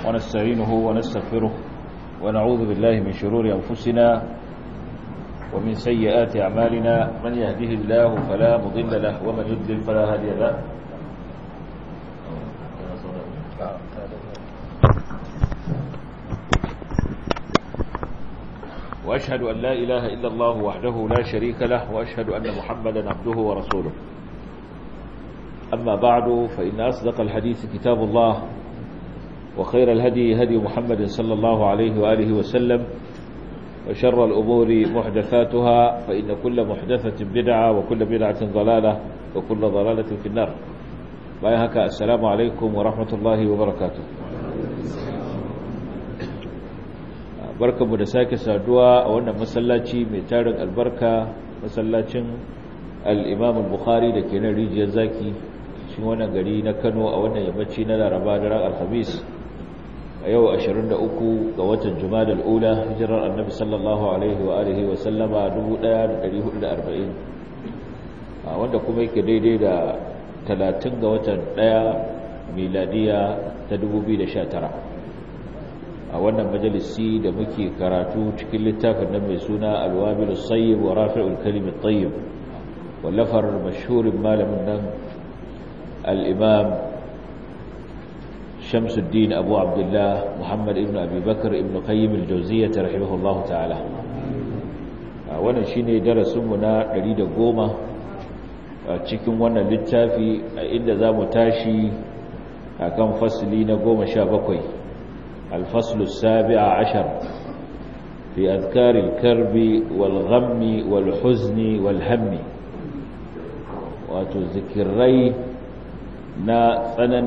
ونستعينه ونستغفره ونعوذ بالله من شرور أنفسنا ومن سيئات أعمالنا من يهده الله فلا مضل له ومن يضلل فلا هادي له وأشهد أن لا إله إلا الله وحده لا شريك له وأشهد أن محمدا عبده ورسوله أما بعد فإن أصدق الحديث كتاب الله وخير الهدي هدي محمد صلى الله عليه وآله وسلم وشر الأمور محدثاتها فإن كل محدثة بدعة وكل بدعة ضلالة وكل ضلالة في النار بايهك السلام عليكم ورحمة الله وبركاته barkanmu da sake saduwa a wannan masallaci mai tarin albarka masallacin al-imam al-bukhari da ke nan rijiyar zaki cikin wannan gari na kano a wannan yammaci na laraba da ran alhamis a yau 23 ga watan jumadal ula hijirar annabi sallallahu alaihi wa alihi wa sallama 1440 wanda kuma yake daidai da 30 ga watan 1 miladiya ta 2019 a wannan majalisi da muke karatu cikin littafin nan mai suna alwabilus sayyib wa rafi'ul kalimit tayyib wallafar mashhurin malamin nan al-imam Shamsuddin Abu Abdullah Muhammad ibn Abi Bakr ibn Qayyim al-Jawziyyah rahimahullahu ta'ala wannan shine darasin mu na 110 cikin wannan littafi inda zamu tashi akan fasli na 17 الفصل السابع عشر في أذكار الكرب والغم والحزن والهم وتذكري نا tsananin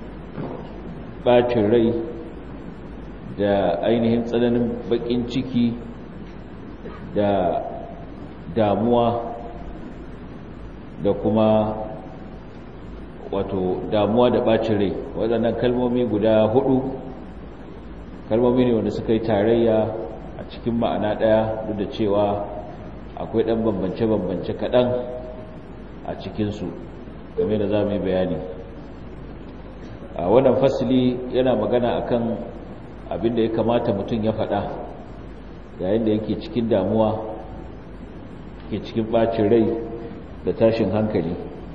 bacin rai da ainihin tsananin bakin ciki da damuwa da kuma wato damuwa da bacin rai waɗannan kalmomi guda hudu kalmomi ne wanda suka yi tarayya a cikin ma'ana ɗaya duk da cewa akwai ɗan bambance-bambance kaɗan a cikinsu game da za mu yi bayani a wannan fasili yana magana akan abin da ya kamata mutum ya faɗa yayin da yake cikin damuwa ke cikin ɓacin rai da tashin hankali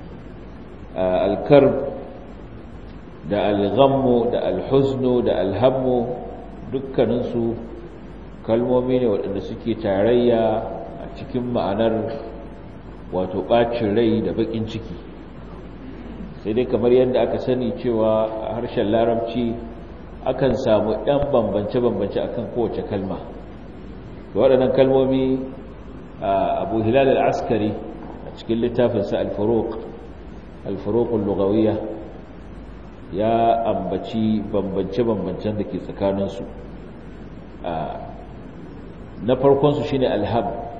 alkar da alghammu da alhuznu da alhammu dukkaninsu kalmomi ne waɗanda suke tarayya a cikin ma'anar wato ɓacin rai da baƙin ciki sai dai kamar yadda aka sani cewa a harshen larabci akan samu ɗan bambance-bambance akan kowace kalma da waɗannan kalmomi abu hilal al'askari a cikin littafinsa al-faruq al-faruqul lugawiyya ya ambaci bambance-bambancen da ke tsakaninsu na farkonsu shi ne alham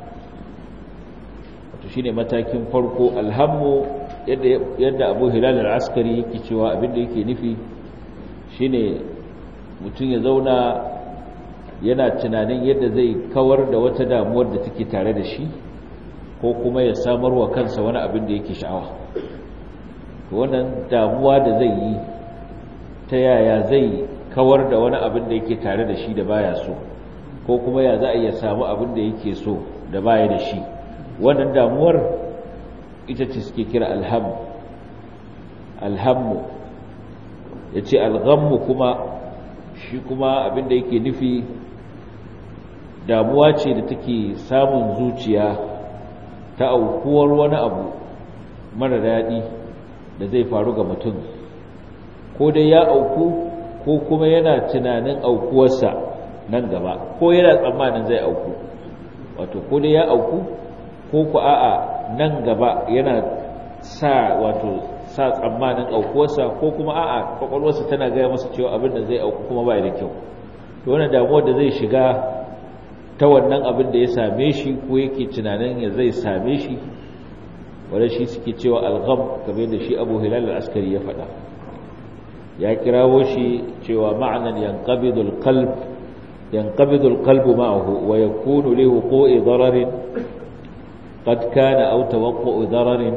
wato shi ne matakin farko alhammu yadda abu hilal al'askari yake cewa abinda yake nufi shi ne mutum ya zauna yana tunanin yadda zai kawar da wata damuwar da take tare da shi ko kuma ya samarwa kansa wani abin da yake sha'awa wannan damuwa da zai yi ta yaya zai kawar da wani abin da yake tare da shi da baya so ko kuma ya za a iya samu abin da yake so da baya da shi wannan damuwar ita ce suke kira alhamu alhammu ya ce alghammu kuma shi kuma abin da yake nufi damuwa ce da take samun zuciya ta aukuwar wani abu mara daɗi da zai faru ga mutum ko dai ya auku ko kuma yana tunanin aukuwarsa nan gaba ko yana tsammanin zai auku wato ko dai ya auku ko ku a'a nan gaba yana sa wato sa tsammanin aukuwarsa ko kuma a'a kwakwalwarsa tana gaya masa cewa abin da zai auku kuma bai da kyau to wannan damuwar da zai shiga ta wannan abin da ya same shi ko yake tunanin ya zai same shi wanda shi suke cewa algham kamar da shi Abu Hilal al-Askari ya faɗa ya kirawo shi cewa ma'anan yanqabidul qalb yanqabidul qalbu ma'ahu wa yakunu li wuqu'i dararin qad kana aw tawaqqu'u dararin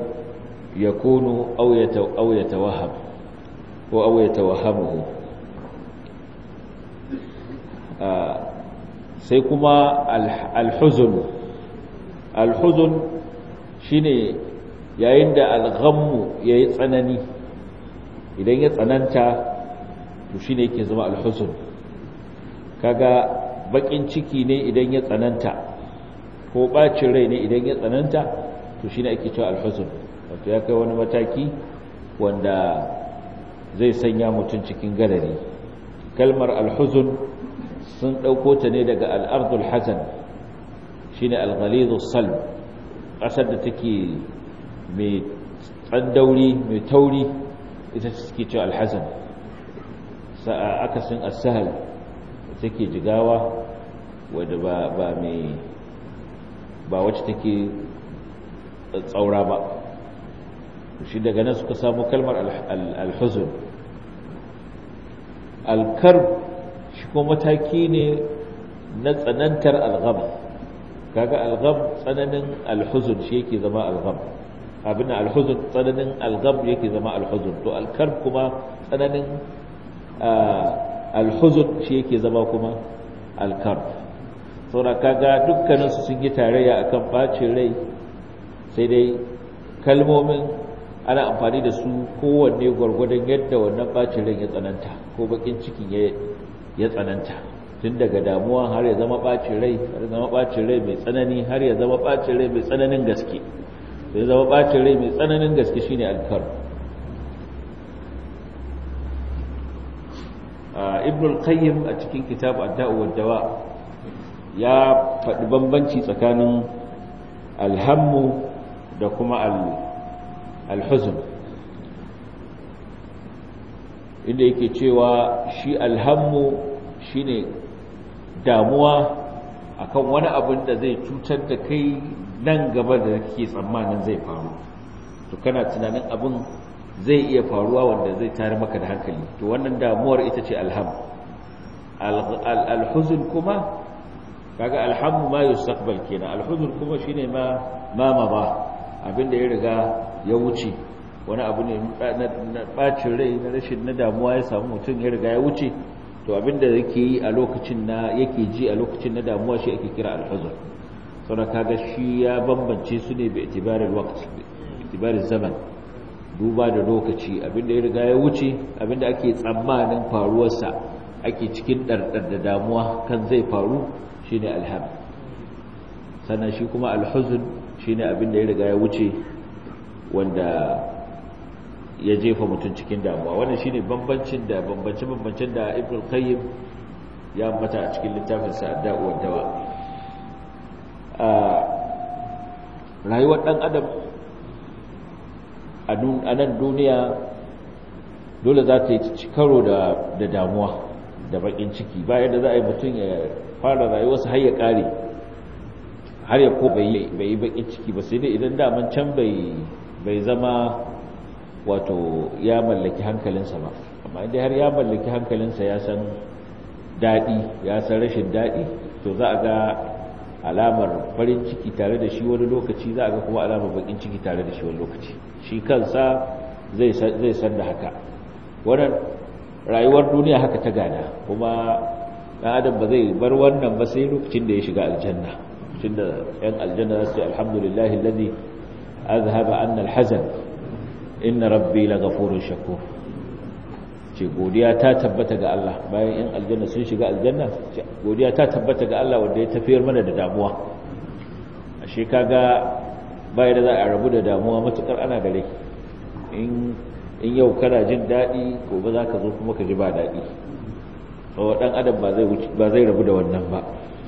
yakunu aw yataw aw yatawahham ko aw yatawahhamuhu sai kuma alhuzun alhuzun shine yayin da alghammu yayi tsanani idan ya tsananta to shine yake zama alhuzun kaga bakin ciki ne idan ya tsananta ko bacin rai ne idan ya tsananta to shine ake cewa alhuzun wato ya kai wani mataki wanda zai sanya mutum cikin gadari kalmar alhuzun sun ɗauko ta ne daga al'ardul hazan shine alghalizu salm ƙasar da take mai tsandauri mai tauri ita suke cewa alhazan sa'a akasin as-sahal take jigawa wadda ba ba mai ba wacce take tsaura ba shi daga nan suka samu kalmar alhuzun alkarb shi kuma mataki ne na tsanantar algham kaga algham tsananin alhuzun shi yake zama algham abin alhuzun tsananin algham yake zama alhuzun to alkarb kuma tsananin alhuzun shi yake zama kuma alkarb saboda kaga dukkaninsu sun yi tarayya akan bacin rai sai dai kalmomin ana amfani da su kowanne gwargwadon yadda wannan bacin rai ya tsananta ko bakin cikin ya tsananta tun daga damuwa har ya zama bacin rai har ya zama bacin rai mai tsanani har ya zama bacin rai mai tsananin gaske ya zama bacin rai mai tsananin gaske shine alkar ibn al-qayyim a cikin kitab ad-da'u wad-dawa ya faɗi bambanci tsakanin alhammu da kuma alhuzun inda yake cewa shi alhammu shine damuwa akan wani abin da zai cutar da kai nan gaba da kake tsammanin zai faru to kana tunanin abin zai iya faruwa wanda zai tare maka da hankali to wannan damuwar ita ce alham alhuzun kuma kaga alhammu ma yustaqbal kenan alhuzun kuma shine ma ma ba abinda ya riga ya wuce wani abu ne na bacin rai na rashin na damuwa ya samu mutum ya riga ya wuce to abinda yake yi a lokacin na yake ji a lokacin na damuwa shi ake kira alhuzun saboda kaga shi ya bambance su ne bi itibaril waqt itibaril zaman duba da lokaci abinda ya riga ya wuce abinda ake tsammanin faruwarsa ake cikin ɗarɗar da damuwa kan zai faru shine alham sannan shi kuma alhuzun shine abin da ya riga ya wuce wanda ya jefa mutum cikin damuwa wannan shine bambancin da bambance bambancin da Ibn Qayyim ya ambata a cikin littafin sa Ad-Da'u wad-Dawa a rayuwar dan adam a nan duniya dole za ta yi karo da da damuwa da bakin ciki bayan da za a yi mutum ya fara rayuwarsa har ya kare har ya ko bai yi bakin ciki ba sai dai idan daman can bai zama wato ya mallaki hankalinsa ba amma inda har ya mallaki hankalinsa ya san daɗi ya san rashin daɗi to za a ga alamar farin ciki tare da shi wani lokaci za a ga kuma alamar bakin ciki tare da shi wani lokaci shi kansa zai san da haka wannan rayuwar duniya haka ta gada kuma ɗan adam ba zai bar wannan ba sai lokacin da ya shiga aljanna lokacin da ‘yan aljanna za su ce alhamdulillahi lalzi azhaba annal hazan inna rabbi la gafurun shakur ce godiya ta tabbata ga Allah bayan ‘yan aljanna sun shiga aljanna godiya ta tabbata ga Allah wanda ya tafiyar mana da damuwa a shekaga bayan da za a rabu da damuwa matukar ana gare in yau kana jin daɗi gobe za ka zo kuma ka ji ba daɗi sau ɗan adam ba zai rabu da wannan ba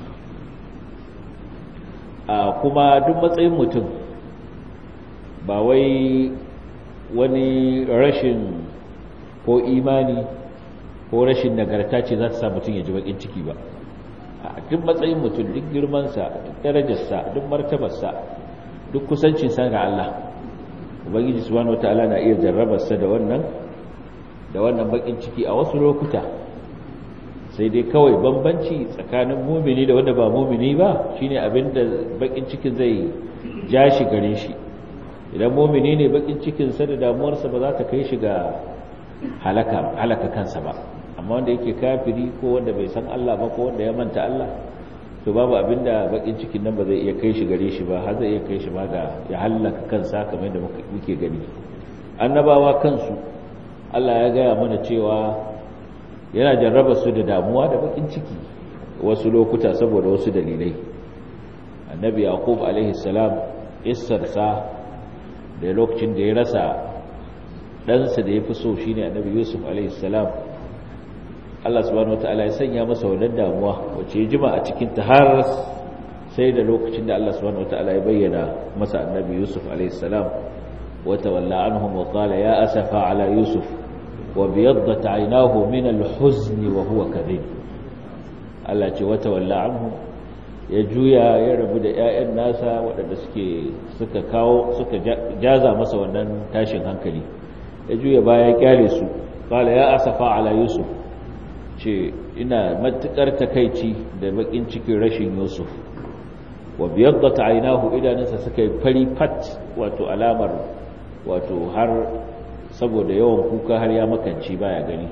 a kuma duk matsayin mutum ba wai wani rashin ko imani ko rashin nagarta ce za ta sa mutum ya ji bakin ciki ba a duk matsayin mutum duk girmansa duk darajarsa duk martabarsa duk kusancinsa ga Allah ubangiji subhanahu wataala na iya jarrabarsa da wannan da wannan bakin ciki a wasu lokuta sai dai kawai bambanci tsakanin mumini da wanda ba mumini ba shine abinda bakin cikin zai ja shi gare shi idan mumini ne bakin cikin sa da damuwarsa ba za ta kai shi ga halaka halaka kansa ba amma wanda yake kafiri ko wanda bai san Allah ba ko wanda ya manta Allah to babu abinda bakin cikin nan ba zai iya kai shi gare shi ba har zai iya kai shi ma ga ya hallaka kansa kamar yadda muke gani annabawa kansu Allah ya gaya mana cewa yana jarraba su da damuwa da bakin ciki wasu lokuta saboda wasu dalilai annabi yaqub alaihi salam issarsa da lokacin da ya rasa ɗansa da ya fi so shine annabi yusuf alaihi salam Allah subhanahu wataala ya sanya masa wannan damuwa wacce ya jima a cikin ta har sai da lokacin da Allah subhanahu wataala ya bayyana masa annabi yusuf alaihi salam wa tawalla anhum wa qala ya asafa ala yusuf wa biyaddat aynahu min al-huzn wa huwa kadhib Allah ce wa tawalla anhum ya juya ya rabu da ƴaƴan nasa waɗanda suke suka kawo suka jaza masa wannan tashin hankali ya juya baya kyale su qala ya asafa ala yusuf ce ina matukar takaici da bakin cikin rashin yusuf wa biyaddat aynahu idanunsa suka yi fari fat wato alamar wato har saboda yawan kuka har ya makanci baya gani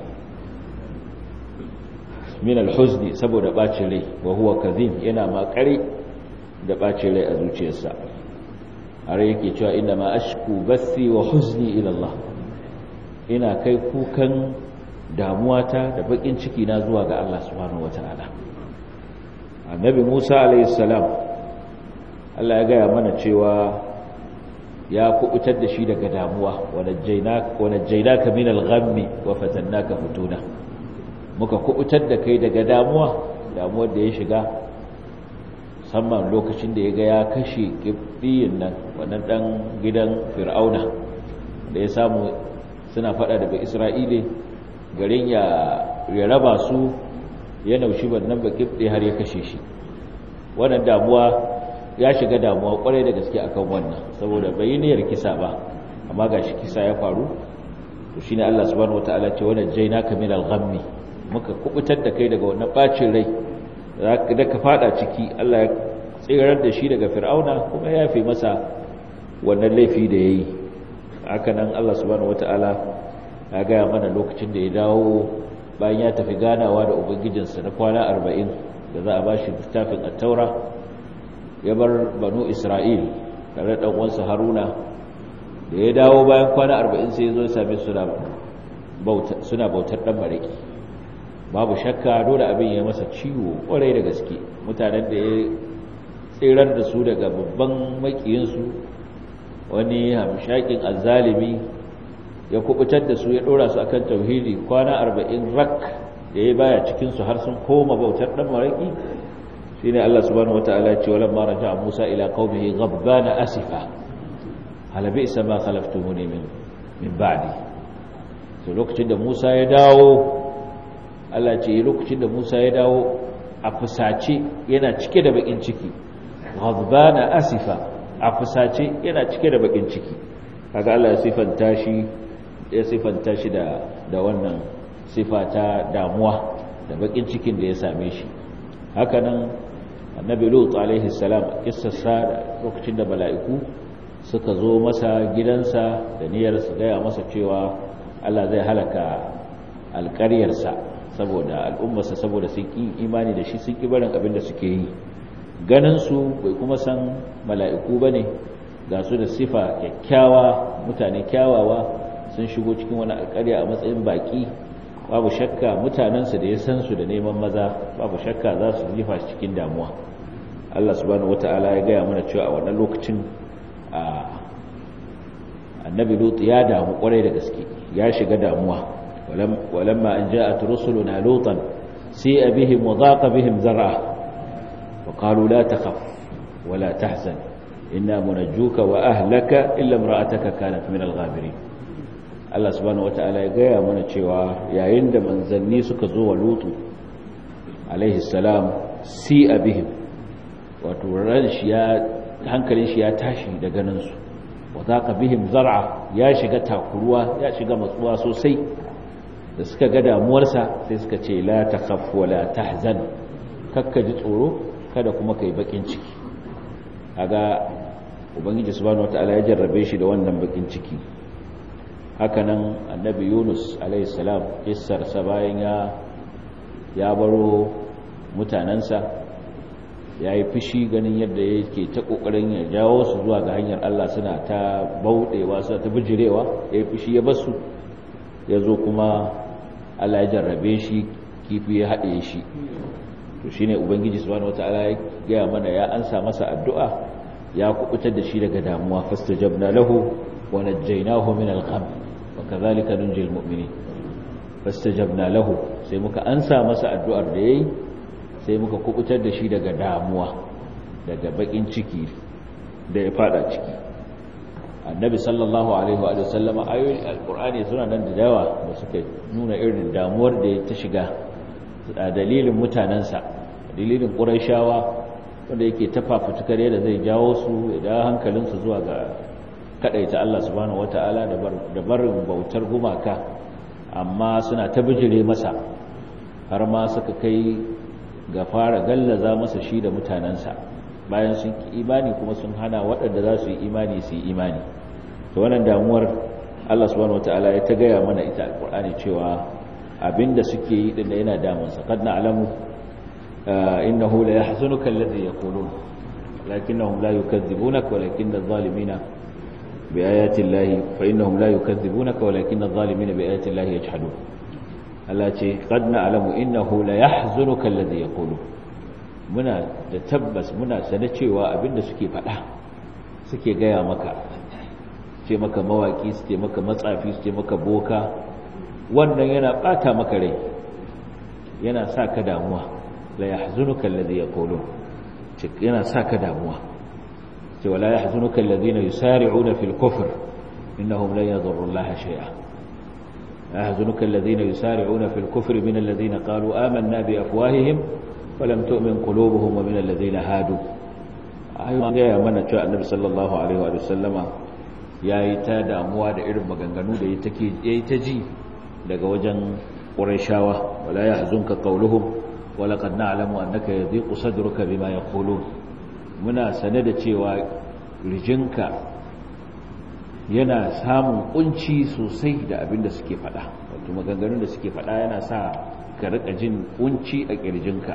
min alhuzni saboda bacin rai wa huwa kadhib yana makare da bacin rai a zuciyarsa har yake cewa inna ma ashku bathi wa huzni ila Allah ina kai kukan damuwata da bakin ciki na zuwa ga Allah subhanahu wataala annabi Musa alayhi salam Allah ya gaya mana cewa ya kubutar da shi daga damuwa wa najjaynaka min al-ghammi wa fatannaka futuna muka kubutar da kai daga damuwa damuwar da ya shiga musamman lokacin da ya ga ya kashe kibbiyin nan wannan dan gidan fir'auna da ya samu suna fada da isra'ile garin ya ya raba su ya naushi wannan bakin har ya kashe shi wannan damuwa ya shiga damuwa kwarai da gaske akan wannan saboda bai niyyar kisa ba amma gashi kisa ya faru to shine Allah subhanahu wataala ce wannan jainaka min al-ghammi muka kubutar da kai daga wannan bacin rai da ka fada ciki Allah ya tsirar da shi daga fir'auna kuma ya fi masa wannan laifi da yayi haka nan Allah subhanahu wataala ya gaya mana lokacin da ya dawo bayan ya tafi ganawa da ubangijinsa na kwana arba'in da za a ba shi littafin attaura ya bar banu isra'il tare da ɗan'uwansa haruna da ya dawo bayan kwana arba'in sai ya zo same suna bautar ɗan mariki babu shakka dole abin ya masa ciwo ƙwarai da gaske mutanen da ya tsirar da su daga babban makiyinsu wani hamshakin azzalimi ya kubutar da su ya dora su akan tauhidi kwana arba'in rak da ya baya cikinsu har sun koma bautar dan maraki shine Allah subhanahu wataala ce walam ma raja'a Musa ila qaumihi ghabbana asifa hal bi'sa ma khalaftumuni min min ba'di to lokacin da Musa ya dawo Allah ce lokacin da Musa ya dawo a fusace yana cike da bakin ciki ghabbana asifa a fusace yana cike da bakin ciki kaga Allah ya sifanta shi ya sifanta shi da da wannan sifa ta damuwa da bakin cikin da ya same shi hakanan annabi lut alaihi salam kissarsa lokacin da mala'iku suka zo masa gidansa da niyyar su gaya masa cewa Allah zai halaka alƙaryarsa saboda al'ummarsa saboda sun ƙi imani da shi sun ƙi barin abin da suke yi ganin su bai kuma san mala'iku bane ga su da sifa kyakkyawa mutane kyawawa sun shigo cikin wani alƙarya a matsayin baƙi babu shakka mutanensu da ya san su da neman maza babu shakka za su jifa cikin damuwa Allah subhanahu wata'ala ya gaya mana cewa a wannan lokacin annabi lut ya damu kwarai da gaske ya shiga damuwa walamma an ja'at rusuluna lutan si'a bihim wa daqa bihim zar'a wa qalu la takhaf wa la tahzan inna munajjuka wa ahlaka illa imra'ataka kanat min al-ghabirin Allah subhanahu wata'ala ya gaya mana cewa yayin da manzanni suka zo wa lutu alaihi salam si abihim wato ran shi ya hankalin shi ya tashi da ganin su wa zaka bihim zar'a ya shiga takuruwa ya shiga matsuwa sosai da suka ga damuwarsa sai suka ce la takhaf wa la tahzan kakka ji tsoro kada kuma kai bakin ciki kaga ubangiji subhanahu wata'ala ya jarrabe shi da wannan bakin ciki hakanan annabi yunus alaihissalam kissarsa bayan ya ya baro mutanensa ya yi fushi ganin yadda yake ta kokarin ya jawo su zuwa ga hanyar Allah suna ta bauɗewa suna ta bijirewa ya yi fushi ya basu ya zo kuma Allah ya jarrabe shi kifi ya haɗe shi to shi ne ubangiji subhanahu wata'ala ya gaya mana ya ansa masa addu'a ya kubutar da shi daga damuwa fastajabna lahu wa najjaynahu min al-gham wa kadhalika nunjil mu'minin fastajabna lahu sai muka ansa masa addu'ar da yayi sai muka kubutar da shi daga damuwa daga bakin ciki da ya fada ciki annabi sallallahu alaihi wa sallama ayoyin alqur'ani suna nan da yawa da suka nuna irin damuwar da ya ta shiga a dalilin mutanensa dalilin ƙuraishawa wanda yake tafafutukar yadda zai jawo su da hankalinsu zuwa ga kaɗaita Allah subhanahu wata'ala da barin bautar gumaka amma suna ta bijire masa har ma suka kai ga fara gallaza masa shi da mutanensa bayan sun ki imani kuma sun hana waɗanda za su yi imani su yi imani to wannan damuwar Allah subhanahu wata'ala ya ta gaya mana ita alƙur'ani cewa abinda suke yi din yana damunsa kad na'lamu innahu la yahzunuka alladhi yaqulun lakinnahum la yukadzibunaka walakinna adh-dhalimina biayati llahi fa innahum la yukadzibunaka walakinna adh-dhalimina biayati llahi yajhadun Allah ce kad na'lamu innahu la yahzunuka alladhi yaqulun muna da tabbas muna sane cewa abinda suke faɗa suke gaya maka ce maka mawaki su ce maka matsafi su ce maka boka wannan yana bata maka rai yana sa ka damuwa la yahzunuka alladhi yaqulun yana sa ka damuwa ce wala yahzunuka alladhina yusari'una fil kufr innahum lan yadurru allaha shay'a yahzunuka alladhina yusari'una fil kufr min alladhina qalu amanna bi afwahihim wa lam tu'min qulubuhum wa min alladhina hadu ayyuka ya mana cewa annabi sallallahu alaihi wa sallama yayi ta damuwa da irin maganganu da yake yayi ta ji daga wajen ƙurashawa wala ya hazunka ƙauluhum wala qad na'lamu annaka yadhiqu sadruka bima yaqulun muna sane da cewa rijinka yana samun kunci sosai da abin da suke faɗa wato maganganun da suke faɗa yana sa ka rika jin kunci a kirjinka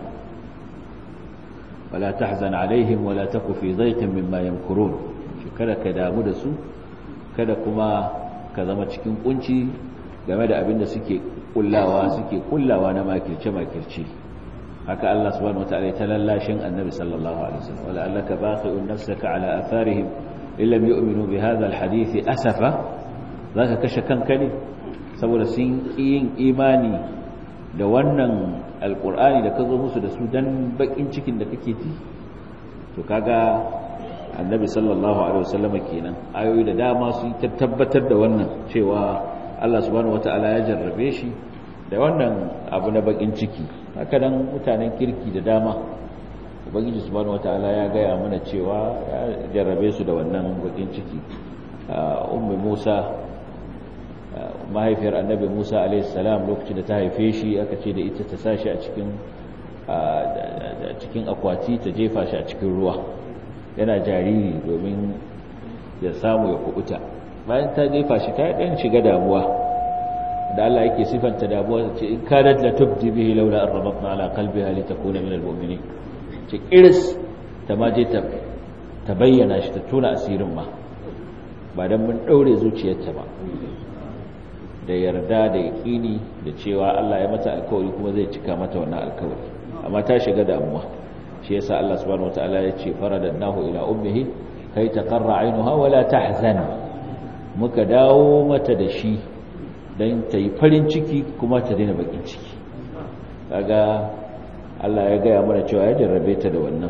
wala tahzan alaihim wala taku fi dhayqin mimma yamkurun kada ka damu da su kada kuma ka zama cikin kunci game da abin da suke kullawa suke kullawa na makirce-makirce haka Allah subhanahu wataala ta lallashin annabi sallallahu alaihi wasallam wala allaka baqi'un nafsaka ala atharihim illam yu'minu bi hadha alhadith asafa zaka kashe kanka ne saboda sun yin imani da wannan alqur'ani da ka zo musu da su dan bakin cikin da kake ji to kaga annabi sallallahu alaihi wasallam kenan ayoyi da dama su tabbatar da wannan cewa Allah subhanahu wata'ala ya jarrabe shi da wannan abu na bakin ciki haka nan mutanen kirki da dama ubangiji subhanahu wata'ala ya gaya mana cewa ya jarrabe su da wannan bakin ciki ummu Musa mahaifiyar annabi Musa alaihi salam lokacin da ta haife shi aka ce da ita ta sashi a cikin a cikin akwati ta jefa shi a cikin ruwa yana jariri domin ya samu ya kubuta bayan ta jefa shi ta ɗan shiga damuwa da Allah yake sifanta damuwa ce in kanat la tubdi bihi laula an rabatna ala qalbiha litakuna min almu'minin ce kiris ta ma je ta ta bayyana shi ta tona asirin ma ba dan mun daure zuciyarta ba da yarda da yaqini da cewa Allah ya mata alkawari kuma zai cika mata wannan alkawari amma ta shiga damuwa shi yasa Allah subhanahu wataala ya ce faradannahu ila ummihi kai taqarra ainuha wala tahzan muka dawo mata da shi don ta yi farin ciki kuma ta daina bakin ciki kaga Allah ya gaya mana cewa ya jarrabe ta da wannan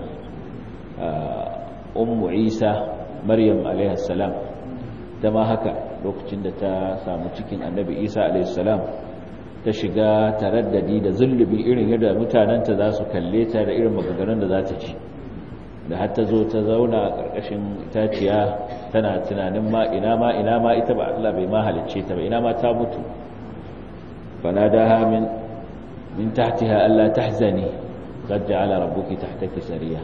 ummu isa maryam alaihassalam ta ma haka lokacin da ta samu cikin annabi isa alaihissalam ta shiga taraddadi da zullubi irin yadda mutanenta za su kalle ta da irin maganganun da za ta ci da har ta zo ta zauna a ƙarƙashin itaciya tana tunanin ma ina ma ina ma ita ba Allah bai ma halicce ta ba ina ma ta mutu fanadaha min min tahtiha alla tahzani qad ja'ala rabbuki tahtaki sariya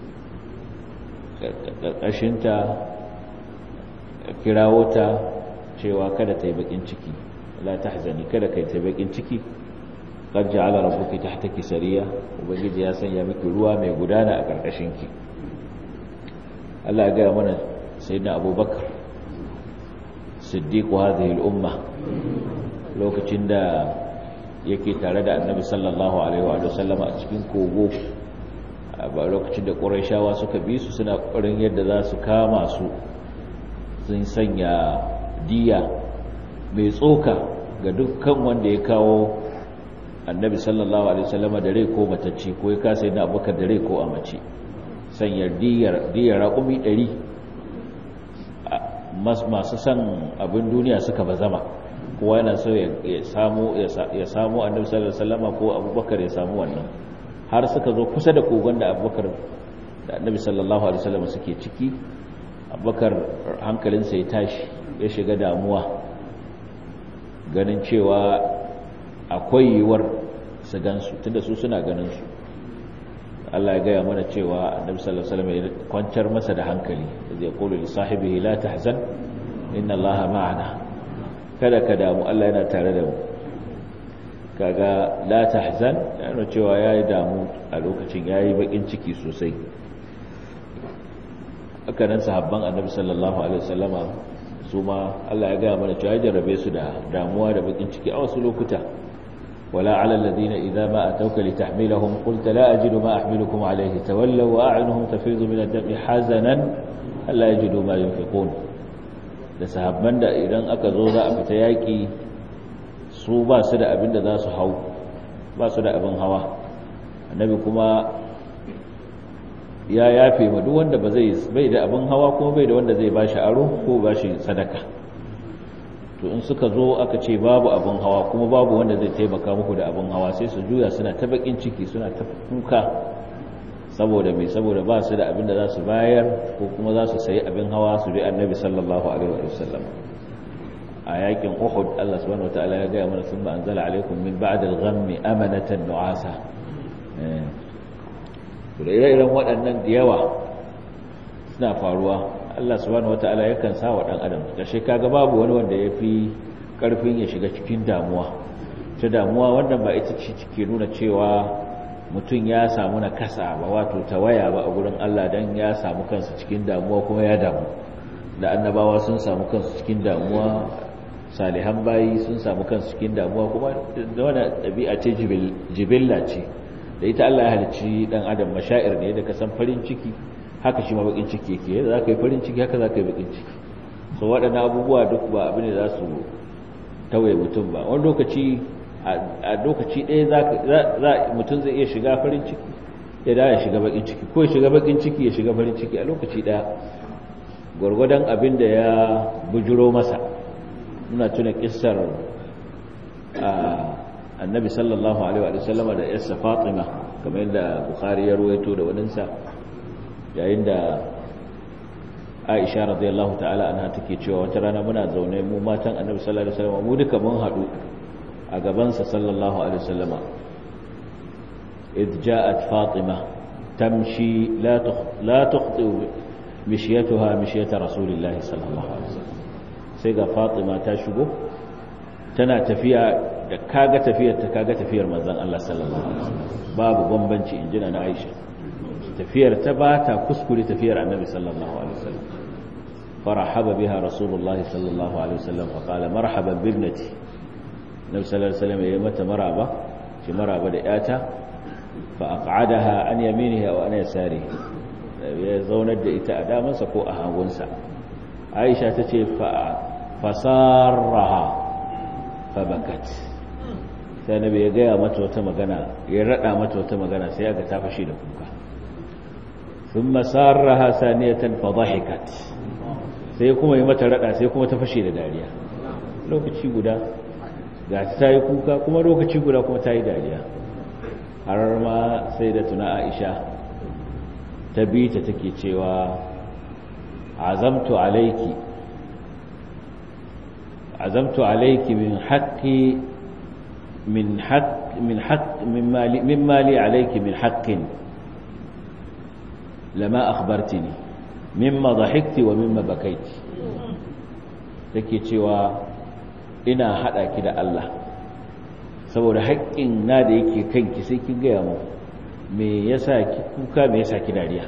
ƙarƙashin ta kirawo ta cewa kada ta yi bakin ciki la tahzani kada kai ta bakin ciki qad ja'ala rabbuki tahtaki sariya ubangiji ya sanya miki ruwa mai gudana a karkashin ki Allah ya ga mana sayyidina Abubakar siddiqu hadhihi al-umma lokacin da yake tare da Annabi sallallahu alaihi wa sallam a cikin kogo ba lokacin da Qurayshawa suka bi su suna ƙoƙarin yadda za su kama su sun sanya diya mai tsoka ga dukkan wanda ya kawo annabi sallallahu alaihi wasallama da rai ko matacce ko ya kasa yana abubakar da rai ko a mace sanyar diyar diyar raƙumi ɗari masu san abin duniya suka bazama kowa yana so ya samu ya samu annabi sallallahu alaihi wasallama ko abubakar ya samu wannan har suka zo kusa da kogon da abubakar da annabi sallallahu alaihi wasallama suke ciki abubakar hankalinsa ya tashi ya shiga damuwa ganin cewa akwai yiwuwar su gansu tunda su suna ganin su Allah ya gaya mana cewa annabi sallallahu alaihi wasallam ya kwantar masa da hankali zai kula li sahibihi la tahzan inna Allaha ma'ana kada ka damu Allah yana tare da mu kaga la tahzan yana cewa yayi damu a lokacin yayi bakin ciki sosai haka nan sahabban annabi sallallahu alaihi wasallama su ma Allah ya gaya mana cewa ya jarrabe su da damuwa da bakin ciki a wasu lokuta wala ala alladhina idza ma atawka litahmilahum qulta la ajidu ma ahmilukum alayhi tawallaw wa a'yunuhum tafidu min ad-dami hazanan alla yajidu ma yunfiqun da sahabban da idan aka zo za a fita yaki su ba su da abin da za su hau ba su da abin hawa annabi kuma ya yafe ma duk wanda ba zai bai da abin hawa kuma bai da wanda zai bashi aro ko bashi sadaka to in suka zo aka ce babu abin hawa kuma babu wanda zai taimaka muku da abin hawa sai su juya suna ta bakin ciki suna ta kuka saboda mai saboda ba su da abin da za su bayar ko kuma za su sayi abin hawa su bi annabi sallallahu alaihi wa sallam a yakin uhud Allah subhanahu wataala ya gaya mana sun ba anzala alaikum min ba'd al-ghammi amanatan nu'asa da ire-iren waɗannan da yawa suna faruwa Allah subhanahu wata'ala yakan sa wa ɗan adam ƙarshe kaga babu wani wanda ya fi ƙarfin ya shiga cikin damuwa ta damuwa wannan ba ita ce ke nuna cewa mutum ya samu na kasa ba wato tawaya ba a gurin Allah don ya samu kansa cikin damuwa kuma ya damu da annabawa sun samu kansu cikin damuwa salihan bayi sun samu kansu cikin damuwa kuma da wani ɗabi'a ce jibilla ce da ita Allah ya halicci dan adam mashair ne da ka san farin ciki haka shi ma bakin ciki yake yadda za ka yi farin ciki haka za ka yi bakin ciki so waɗannan abubuwa duk ba abin da za su tawaye mutum ba wani lokaci a lokaci ɗaya mutum zai iya shiga farin ciki ya da ya shiga bakin ciki ko ya shiga bakin ciki ya shiga farin ciki a lokaci ɗaya gwargwadon abin da ya bujuro masa muna tuna kissar annabi sallallahu alaihi wa sallama da yarsa fatima kamar yadda bukhari ya ruwaito da waninsa yayin da aisha radiyallahu ta'ala anha take cewa wata rana muna zaune mu matan annabi sallallahu alaihi wasallam mu duka mun hadu a gaban sa sallallahu alaihi wasallama id ja'at fatima tamshi la la tukhti mishyatuha mishyata rasulillahi sallallahu alaihi wasallam sai ga fatima ta shigo tana tafiya da kaga tafiyar ta kaga tafiyar manzon Allah sallallahu alaihi wasallam babu bambanci injina na Aisha tafiyar ta ba ta kuskure tafiyar annabi sallallahu alaihi wasallam farahaba biha rasulullah sallallahu alaihi wasallam fa qala marhaban bi ibnati nabi sallallahu alaihi wasallam ya mata maraba shi maraba da yata fa aq'adaha an yaminihi wa an yasarihi ya zaunar da ita a damansa ko a hagunsa aisha ta ce fasarraha fabakat sai nabi ya gaya mata wata magana ya rada mata wata magana sai ga ta fashe da kuka sun masarraha saniyatan fadahikat sai kuma yi mata rada sai kuma ta fashe da dariya lokaci guda ga ta yi kuka kuma lokaci guda kuma ta yi dariya har ma sai da tuna aisha ta bi ta take cewa azamtu alaiki azamtu alaiki min haqqi min haqq min haqq mimma li mimma li alayki min haqqin lama akhbartini mimma dhahikti wa mimma bakaiti take cewa ina hada ki da Allah saboda haƙƙin na da yake kanki sai kin gaya mu me yasa ki kuka me yasa ki dariya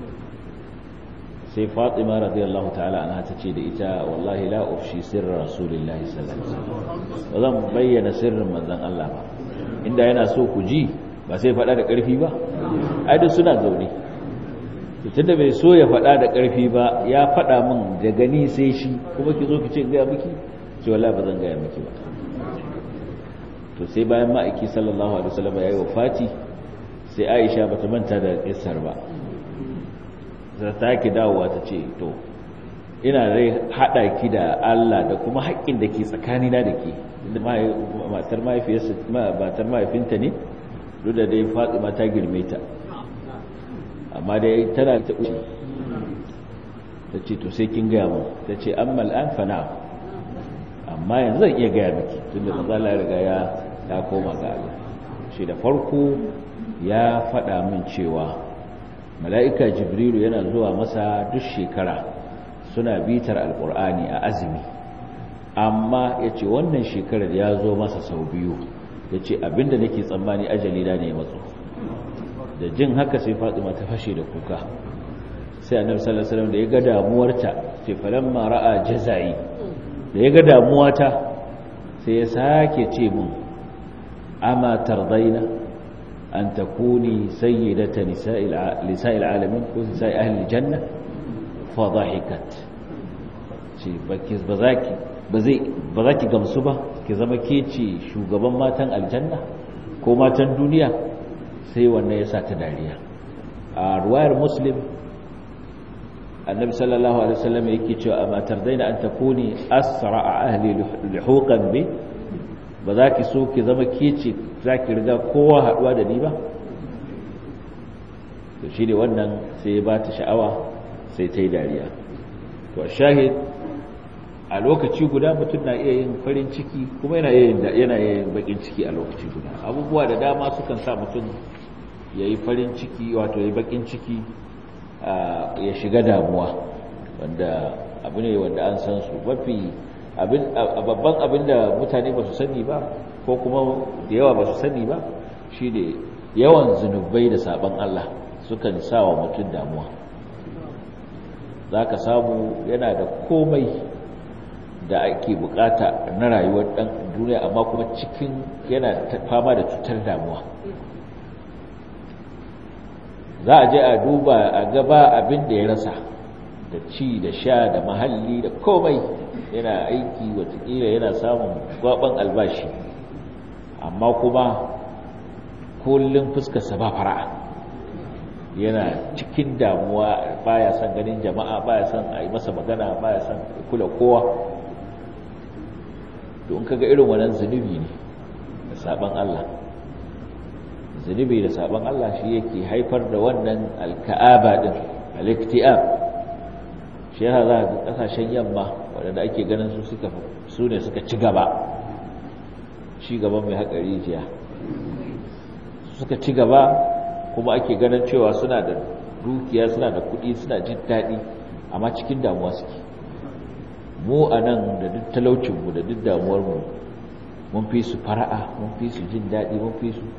sai Fatima radiyallahu ta'ala anha tace da ita wallahi la ufshi sirra rasulillahi sallallahu alaihi wasallam bazan bayyana sirrin manzon Allah ba inda yana so ku ji ba sai faɗa da ƙarfi ba ai duk suna zaune tunda bai so ya faɗa da ƙarfi ba ya faɗa min da gani sai shi kuma ki zo ki ce gaya miki ce wallahi ba zan gaya miki ba to sai bayan ma'aiki sallallahu alaihi wasallam ya yi wafati sai Aisha bata manta da kissar ba za ta ki dawowa ta ce to ina rai hada ki da Allah da kuma haƙƙin da ke tsakanina da ke matar mahaifiyarsa matar mahaifinta ne duk da dai Fatima ta girme ta amma dai tana ta uci ta ce to sai kin gaya mu ta ce amma al'an fana amma yanzu zan iya gaya miki tun da maza ya riga ya ya koma ga Allah shi da farko ya faɗa min cewa mala'ika jibrilu yana zuwa masa duk shekara suna bitar alƙur'ani a azumi amma ya ce wannan shekarar ya zo masa sau biyu ya ce abinda nake tsammani ajali da ne matso da jin haka sai fatima ta fashe da kuka sai annabi sallallahu alaihi wasallam da ya ga damuwarta ce falamma ra'a jazai da ya ga damuwata sai ya sake ce mun ama tardaina an takuni sayyidata nisa'il nisa'il alamin ko nisa'i ahli janna fa dhahikat ce baki bazaki bazai bazaki gamsu ba ki zama ke ce shugaban matan aljanna ko matan duniya sai wannan ya sa ta dariya a ruwayar muslim annabi sallallahu alaihi wasallam yake cewa amma tardaina an takuni asra'a ahli lihuqan bi ba za ki so ki zama kece za ki riga kowa haduwa da ni ba to shi ne wannan sai ya ba ta sha'awa sai ta yi dariya to shahid a lokaci guda mutum na iya yin farin ciki kuma yana iya yin bakin ciki a lokaci guda abubuwa da dama sukan sa mutum ya yi farin ciki wato ya yi bakin ciki ya shiga damuwa wanda abu ne wanda an san su mafi babban abin da mutane ba su sani ba ko kuma da yawa ba su sani ba shi ne yawan zunubai da sabon Allah sukan sa wa mutum damuwa za ka samu yana da komai da ake bukata na rayuwar ɗan duniya amma kuma cikin yana fama da cutar damuwa za a je a duba a gaba abin da ya rasa da ci da sha da mahalli da komai yana aiki watakila yana samun gwaban albashi amma kuma kullum fuskarsa ba fara'a yana cikin damuwa baya son ganin jama'a baya son a yi masa magana baya son kula kowa don kaga irin wannan zunubi ne da sabon Allah zunubi da sabon Allah shi yake haifar da wannan alka'aba din al-iktiab shi yana za ga kasashen yamma waɗanda ake ganin su suka su ne suka ci gaba ci gaba mai haƙari jiya suka ci gaba kuma ake ganin cewa suna da dukiya suna da kuɗi suna jin daɗi amma cikin damuwa suke mu a nan da duk talaucinmu da duk damuwarmu mun fi su fara'a mun fi su jin daɗi mun fi su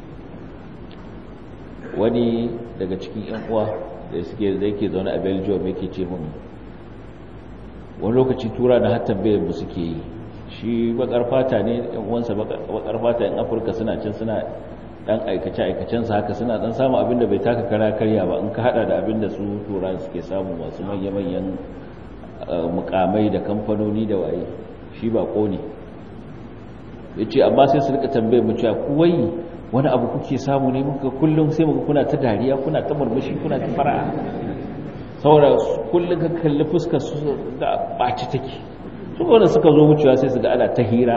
wani daga cikin 'yan uwa da suke da yake zaune a belgium yake ce mun wani lokaci tura na har tambayar mu suke yi shi bakar fata ne yan uwansa bakar fata yan afirka suna cin suna dan aikace aikacen sa haka suna dan samu abin da bai taka kara karya ba in ka hada da abin da su turan suke samu masu manya manyan mukamai da kamfanoni da waye shi ba ne yace amma sai su rika tambayar mu cewa ku wai wani abu kuke samu ne muka kullum sai muka kuna ta dariya kuna ta murmushi kuna ta fara'a saboda kullum ka kalli fuskar su da ɓaci take su wanda suka zo wucewa sai su ga ana ta hira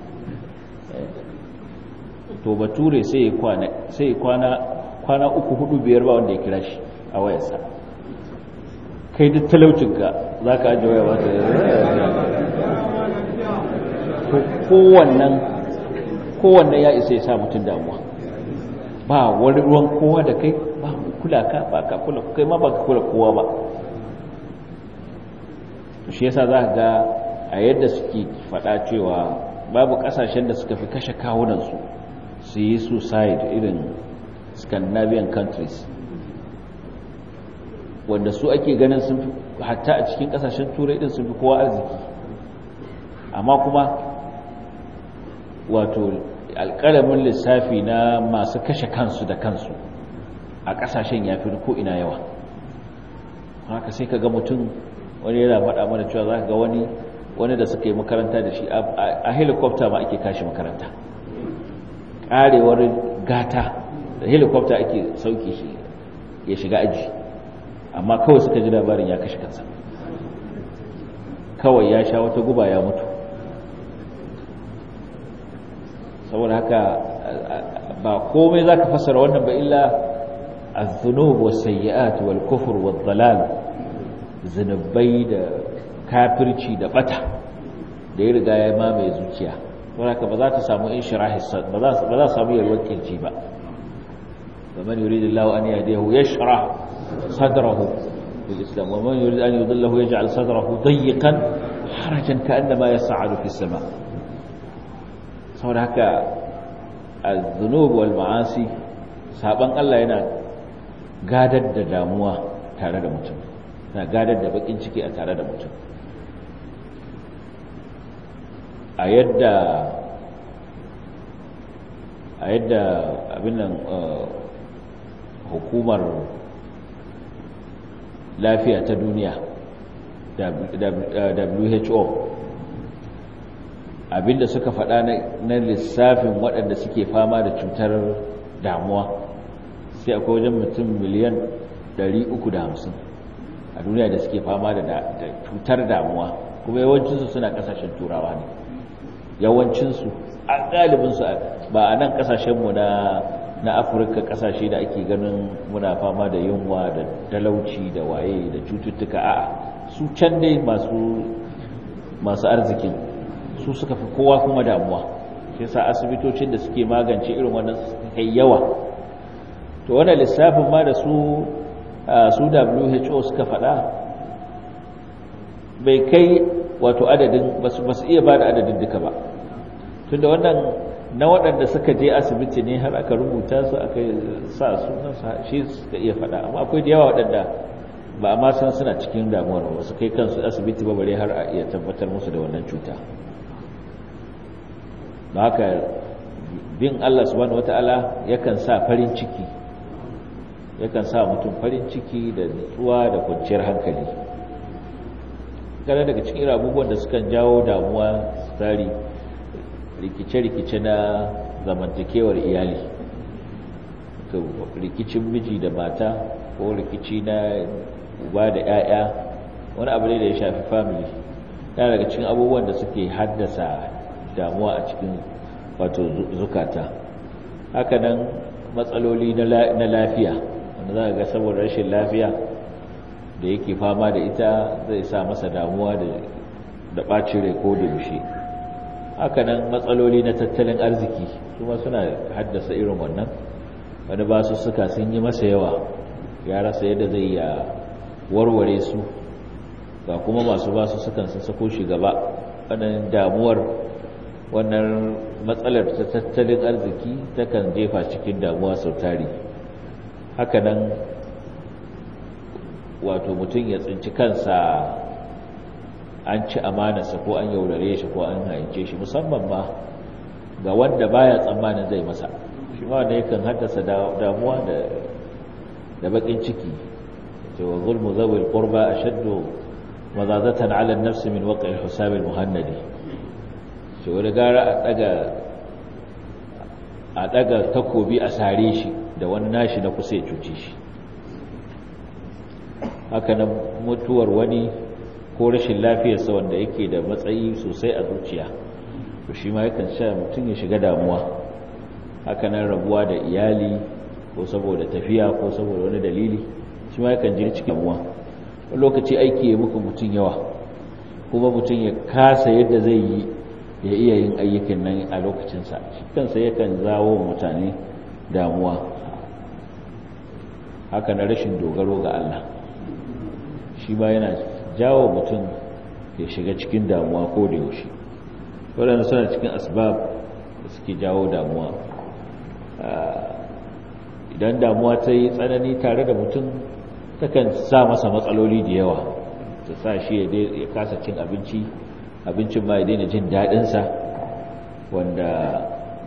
to bature sai ya kwana sai kwana kwana uku hudu biyar ba wanda ya kira shi a wayarsa kai duk talaucinka za ka ajiye waya ba ta kowannan kowannan ya isa ya sa mutum damuwa ba wani ruwan kowa da kai ba kula ka ba ka kula kai ma ba ka kula kowa ba shi yasa za ga a yadda suke faɗa cewa babu ƙasashen da suka fi kashe kawunansu su yi suicide irin scandinavian countries wanda su ake ganin sun fi hatta a cikin ƙasashen turai din sun fi kowa arziki amma kuma wato alƙalamin lissafi na masu kashe kansu da kansu a ƙasashen ya fi ko ina yawa haka sai ka ga mutum wani yana faɗa mana cewa za ka ga wani wani da suka yi makaranta da shi a helicopter ma ake kashi makaranta ƙarewar gata da helicopter ake sauke shi ya shiga aji amma kawai suka ji labarin ya kashe kansa kawai ya sha wata guba ya mutu saboda haka ba komai za ka fasara wannan ba illa الذنوب والسيئات والكفر والضلال zunubai da kafirci da bata da ya riga ya mamaye zuciya wadda ba za ta samu in shirahi ba za ta samu yalwar kirji ba ba man yuri da lawa an yi hadiyahu ya shira sadrahu bil islam wa man yuri an yi zallahu ya ja'al sadrahu dayyikan harajan ka annama ya sa'adu fi sama saboda haka az-zunub wal ma'asi saban Allah yana gadar da damuwa tare da mutum na gadar da bakin ciki a tare da mutum a yadda a yadda abin nan hukumar lafiya ta duniya WHO abinda suka faɗa na lissafin waɗanda suke fama da cutar damuwa sai akwai wajen mutum miliyan 350 a duniya da suke fama da cutar damuwa kuma yawancinsu suna kasashen turawa ne yawancinsu a galibinsu ba a nan kasashenmu na na afirka kasashe da ake ganin muna fama da yunwa da talauci da waye da cututtuka a su can dai masu masu arzikin su suka fi kowa kuma damuwa shi yasa asibitocin da suke magance irin wannan kai yawa to wannan lissafin ma da su su WHO suka faɗa bai kai wato adadin ba su iya ba da adadin duka ba tunda wannan na waɗanda suka je asibiti ne har aka rubuta su aka sa sunan shi suka iya faɗa amma akwai da yawa waɗanda ba ma san suna cikin damuwar ba su kai kansu asibiti ba bare har a iya tabbatar musu da wannan cuta ba haka bin Allah subhanahu wataala yakan sa farin ciki yakan sa mutum farin ciki da nutsuwa da kwanciyar hankali kada daga cikin abubuwan da sukan jawo damuwa tsari rikice-rikice na zamantakewar iyali rikicin miji da mata ko rikici na uba da 'ya'ya wani abu ne da ya shafi family yana daga cikin abubuwan da suke haddasa damuwa a cikin wato zukata hakanan matsaloli na lafiya wanda za ga saboda rashin lafiya da yake fama da ita zai sa masa damuwa da ɓacin rai ko da yaushe hakanan matsaloli na tattalin arziki kuma suna haddasa irin wannan wani basu suka sun yi masa yawa ya rasa yadda zai ya warware su ga kuma masu basu sukan sun sako shi gaba wannan damuwar wannan matsalar ta tattalin arziki takan jefa cikin damuwa sau tari hakanan wato mutum ya tsinci kansa an ci amanarsa ko an yaudare shi ko an haince shi musamman ma ga wanda baya tsammanin zai masa shi ma wanda yakan haddasa damuwa da da bakin ciki to wa zulmu zawil qurba ashaddu mazazatan ala an-nafs min waqi' al-hisab al-muhannadi shi wani gara a daga a daga takobi a sare shi da wani nashi na kusa ya cuce shi haka nan mutuwar wani ko rashin lafiyarsa wanda yake da matsayi sosai a zuciya to shi ma yakan sha mutum ya shiga damuwa haka nan rabuwa da iyali ko saboda tafiya ko saboda wani dalili shi ma yakan jiri cikin damuwa wani lokaci aiki ya muku mutum yawa kuma mutum ya kasa yadda zai yi ya iya yin ayyukan nan a lokacinsa shi kansa yakan zawo mutane damuwa haka na rashin dogaro ga Allah shi ba yana jawo mutum ya shiga cikin damuwa ko da yaushe waɗanda suna cikin asbab da suke jawo damuwa idan damuwa ta yi tsanani tare da mutum takan sa masa matsaloli da yawa ta sa shi ya kasa cin abinci abincin ma ya daina jin daɗinsa wanda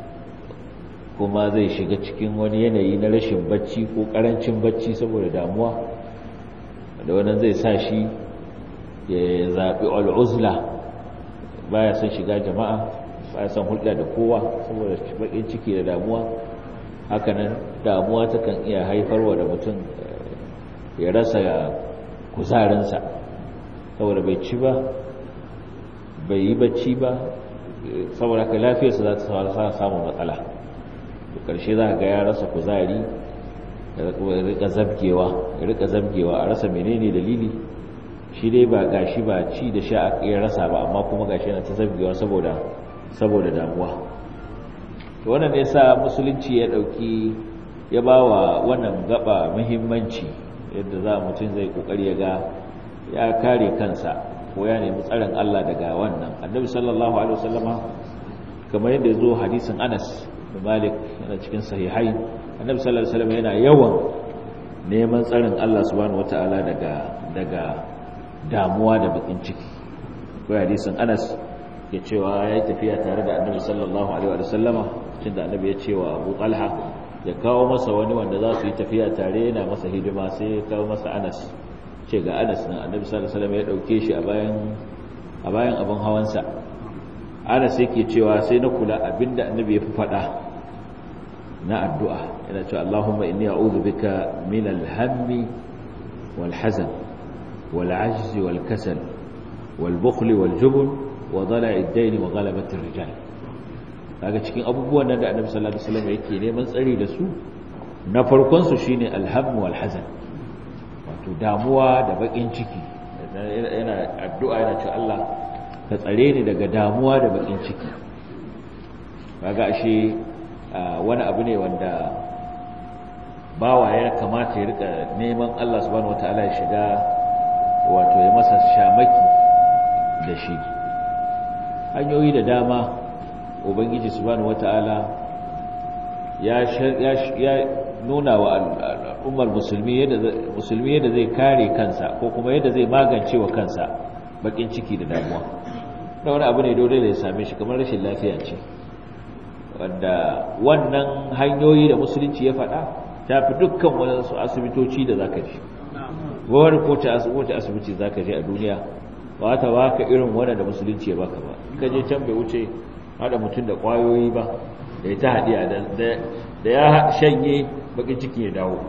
kuma zai shiga cikin wani yanayi na rashin bacci ko ƙarancin bacci saboda damuwa da wannan zai sa shi ya zaɓi al'uzla baya son shiga jama'a baya son hulɗa da kowa saboda baƙin ciki da damuwa hakanan damuwa takan iya haifarwa da mutum ya rasa kuzarinsa saboda bai ci ba bai yi bacci ba saboda ka lafiyarsa za ta samun matsala da ƙarshe za ga ya rasa kuzari ya rika zabgewa ya rika zabgewa a rasa menene dalili shi dai ba gashi ba ci da sha ya rasa ba amma kuma gashi yana ta zabgewa saboda saboda damuwa to wannan ne sa musulunci ya dauki ya bawa wannan gaba muhimmanci yadda za mutum zai kokari ya ga ya kare kansa ko ya nemi tsarin Allah daga wannan annabi sallallahu alaihi wasallama kamar yadda zo hadisin Anas bin Malik yana cikin sahihai annabi sallallahu alaihi wasallam yana yawan neman tsarin Allah subhanahu wataala daga daga damuwa da bakin ciki ko hadisin Anas ya cewa ya yi tafiya tare da annabi sallallahu alaihi wasallama cikin da annabi ya ce wa Abu Talha ya kawo masa wani wanda za su yi tafiya tare yana masa hidima sai ya kawo masa Anas ce ga Anas nan annabi sallallahu alaihi wasallam ya dauke shi a bayan a bayan abin hawansa Anas yake cewa sai na kula abinda annabi ya fi faɗa na addu'a yana cewa Allahumma inni a'udhu bika min al-hammi wal hazan wal ajzi wal kasal wal bukhli wal jubn wa dala'i ad-dayn wa ghalabati ar-rijal kaga cikin abubuwan nan da Annabi sallallahu alaihi wasallam yake neman tsari da su na farkon su shine al-hamm wal hazan wato damuwa da bakin ciki yana addu'a yana cewa Allah ka tsare ni daga damuwa da bakin ciki kaga ashe wani abu ne wanda bawa ya kamata ya rika neman Allah subhanahu wataala ya shiga wato ya masa shamaki da shi hanyoyi da dama ubangiji subhanahu wataala ya ya nuna wa al'ummar musulmi yadda musulmi yadda zai kare kansa ko kuma yadda zai magance wa kansa bakin ciki da damuwa da wani abu ne dole da ya same shi kamar rashin lafiya ce wanda wannan hanyoyi da musulunci ya faɗa ta fi dukkan wadansu asibitoci da zaka ji wani kowace asibiti zaka je a duniya ba ta baka irin wanda da musulunci ya baka ba ka je can bai wuce haɗa mutum da ƙwayoyi ba da ya ta haɗiya da ya shanye bakin ciki ya dawo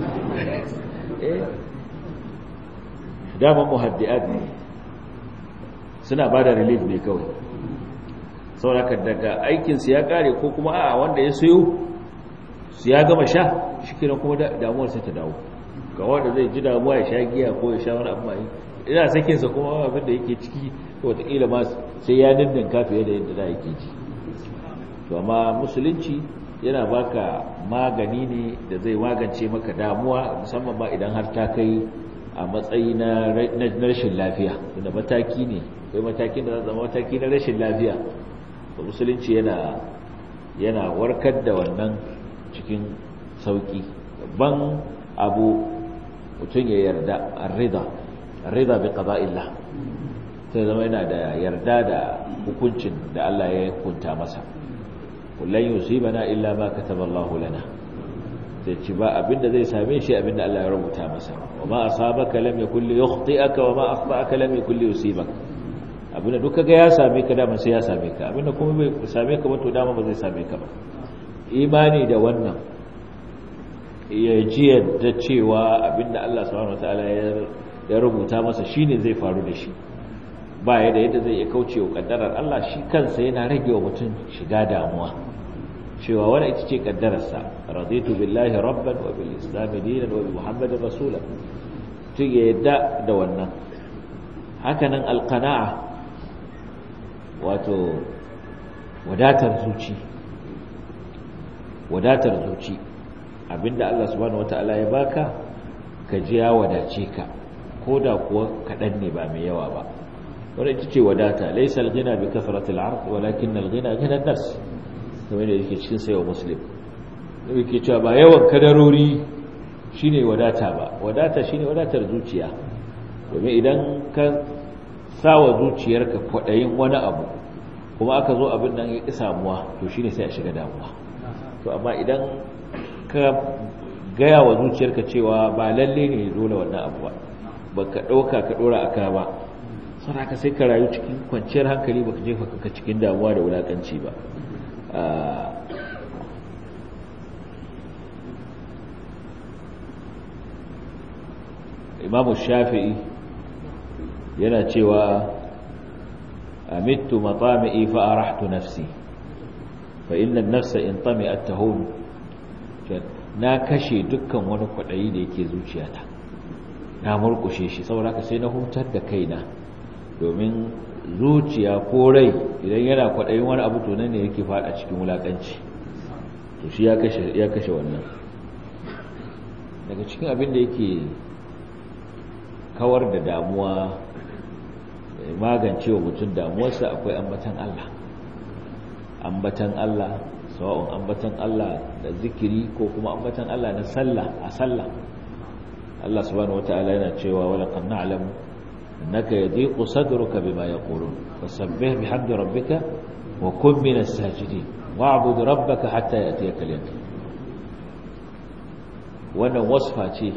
daman muhaddi'at ne suna ba da relief ne kawai sauraka daga aikinsu ya kare ko kuma a wanda ya sayo su ya gama sha shi kira kuma damuwar sai ta dawo ga wanda zai ji damuwa ya sha giya ko ya sha wani abu mai ina sakinsa kuma abin da yake ciki wataƙila ma sai ya dindin kafiye da yadda da yake ji to amma musulunci yana baka magani ne da zai magance maka damuwa musamman ma idan har ta kai a matsayi na rashin lafiya da mataki ne kai matakin da zama mataki na rashin lafiya da musulunci yana yana warkar da wannan cikin sauki babban abu mutum ya yarda arrida arrida bi qada'illah sai zama yana da yarda da hukuncin da Allah ya hukunta masa kullun yusibana illa ma kataballahu lana sai ci ba abinda zai same shi abinda Allah ya rubuta masa wa ma asabaka lam yakul yukhti'aka wa ma akhta'aka lam yakul yusibaka abinda duk kaga ya same ka dama sai ya same ka abinda kuma bai same ka ba to dama ba zai same ka ba imani da wannan ya ji yadda cewa abinda Allah subhanahu wataala ya rubuta masa shine zai faru da shi ba yadda yadda zai iya kauce wa kaddarar Allah shi kansa yana rage wa mutum shiga damuwa cewa wani ita ce kaddararsa raditu billahi rabban wa bil islam dinan wa bi muhammadin rasula tun ya yadda da wannan hakanan alqana'a wato wadatar zuci wadatar zuci abinda Allah subhanahu wata'ala ya baka ka ji ya wadace ka ko da kuwa kaɗan ne ba mai yawa ba wanda ita ce wadata laysa al-ghina bi kathrati al-'ard walakin al-ghina ghina an-nafs kamar da yake cikin sayo muslim yake cewa ba yawan kadarori shine wadata ba wadata shine wadatar zuciya domin idan ka sawa zuciyarka kwadayin wani abu kuma aka zo abin nan ya ƙi samuwa to shine sai a shiga damuwa to amma idan ka gaya wa zuciyarka cewa ba lalle ne dole wannan abu ba baka ɗauka ka ɗora a ka ba sun haka sai ka rayu cikin kwanciyar hankali baka jefa ka cikin damuwa da wulaƙanci ba imamu shafi'i yana cewa amittu matami'i fa arahtu nafsi fa inna an-nafsa in tami'at tahun na kashe dukkan wani kwadayi da yake zuciyata na murkushe shi saboda haka sai na hutar da kaina domin zuciya ko rai idan yana kwadayin wani abu to nan ne yake fada cikin wulakanci to shi ya kashe ya kashe wannan daga cikin abin da yake kawar da damuwa magance wa mutum damuwarsa akwai ambatan Allah ambatan Allah sawa'un ambatan Allah da zikiri ko kuma ambatan Allah na sallah a sallah Allah subhanahu wata'ala yana cewa wala qad na'lamu innaka yadiqu sadruka bima yaqulun fasabbih bihamdi rabbika wa kun minas sajidin wa'bud rabbaka hatta ya'tiyaka al-yaqin wannan wasfa ce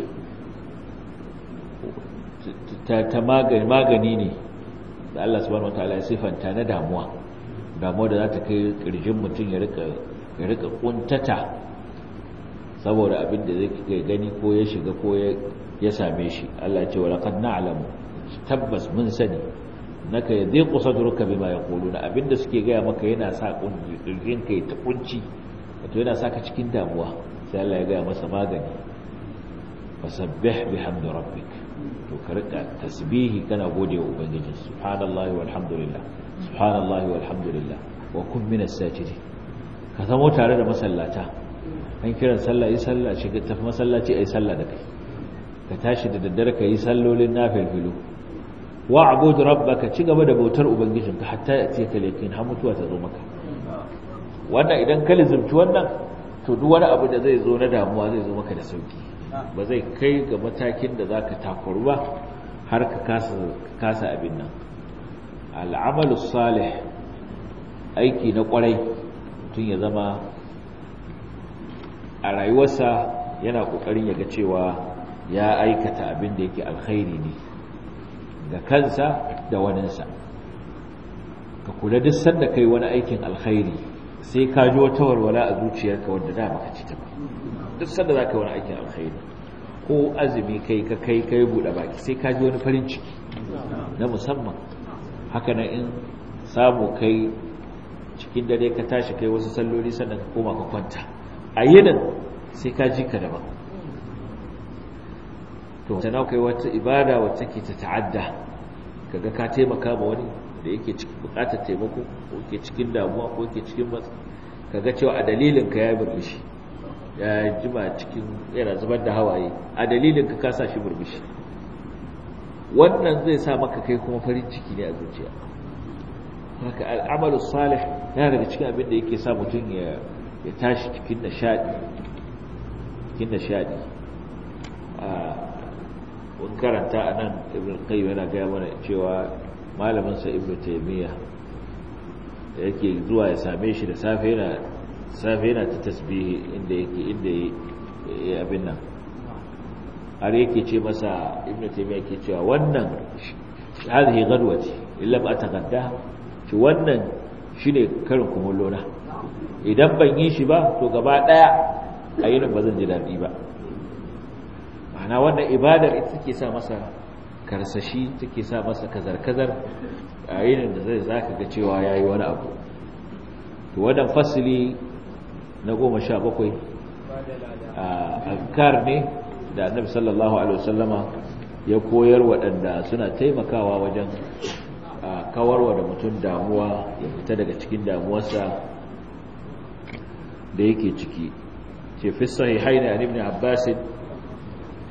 ta magani ne da Allah subhanahu wataala ya sifanta na damuwa damuwa da za ta kai kirjin mutum ya rika ya rika kuntata saboda abin da zai gani ko ya shiga ko ya same shi Allah ya ce wa laqad na'lamu tabbas mun sani naka yadhiqu sadruka bima yaquluna abinda suke gaya maka yana sa kirjin kai ta kunci wato yana saka cikin damuwa sai Allah ya gaya masa magani fasabbih bihamdi rabbik to ka rika tasbihi kana gode wa ubangiji subhanallahi walhamdulillah subhanallahi walhamdulillah wa kun minas sajidin ka zamo tare da masallata an kiran sallah yi sallah shiga tafi masallaci ayi sallah da kai ka tashi da daddare ka yi sallolin nafilfilu wa abudu rabbaka ci gaba da bautar ubangijinka hatta ya ce ka lekin har mutuwa ta zo maka wannan idan ka lizumci wannan to duk wani abu da zai zo na damuwa zai zo maka da sauki ba zai kai ga matakin da za ka takwaru ba har ka kasa abin nan al'amalu salih aiki na kwarai tun ya zama a rayuwarsa yana kokarin ya ga cewa ya aikata abin da yake alkhairi ne ga kansa da waninsa ka kula duk sanda kai wani aikin alkhairi sai ka ji wata warwala a zuciyarka wadda da baka ci ta ba duk sanda za ka yi wani aikin alkhairi ko azumi kai ka kai kai buɗe baki sai ka ji wani farin ciki na musamman haka nan in samu kai cikin dare ka tashi kai wasu salloli sannan ka koma ka kwanta a yinin sai ka ji ka daban to sana kai wata ibada wacce ke ta ta'adda kaga ka taimaka ma wani da yake cikin bukatar taimako ko yake cikin damuwa ko yake cikin matsa kaga cewa a dalilin ka ya burbushi ya jima cikin yana zubar da hawaye a dalilin ka kasa shi burbushi wannan zai sa maka kai kuma farin ciki ne a zuciya haka al'amalu salih yana daga cikin abin da yake sa mutum ya ya tashi cikin nishadi cikin nishadi a mun karanta a nan ibn qayyim yana gaya mana cewa malaminsa ibn taymiya da yake zuwa ya same shi da safe yana safe yana ta tasbihi inda yake inda ya abin nan har yake ce masa ibn taymiya yake cewa wannan hadhihi ghadwati illa ba tagadda shi wannan shine karin kumullo na idan ban yi shi ba to gaba daya a yinin ba zan ji dadi ba ma'ana wannan ibadar ita take sa masa karsashi take sa masa kazar-kazar a yinin da zai zaka ga cewa yayi wani abu to wannan fasili na goma sha bakwai azkar ne da annabi sallallahu alaihi wasallama ya koyar waɗanda suna taimakawa wajen kawarwa da mutum damuwa ya fita daga cikin damuwarsa da yake ciki ce fi sahihaini an ibn abbas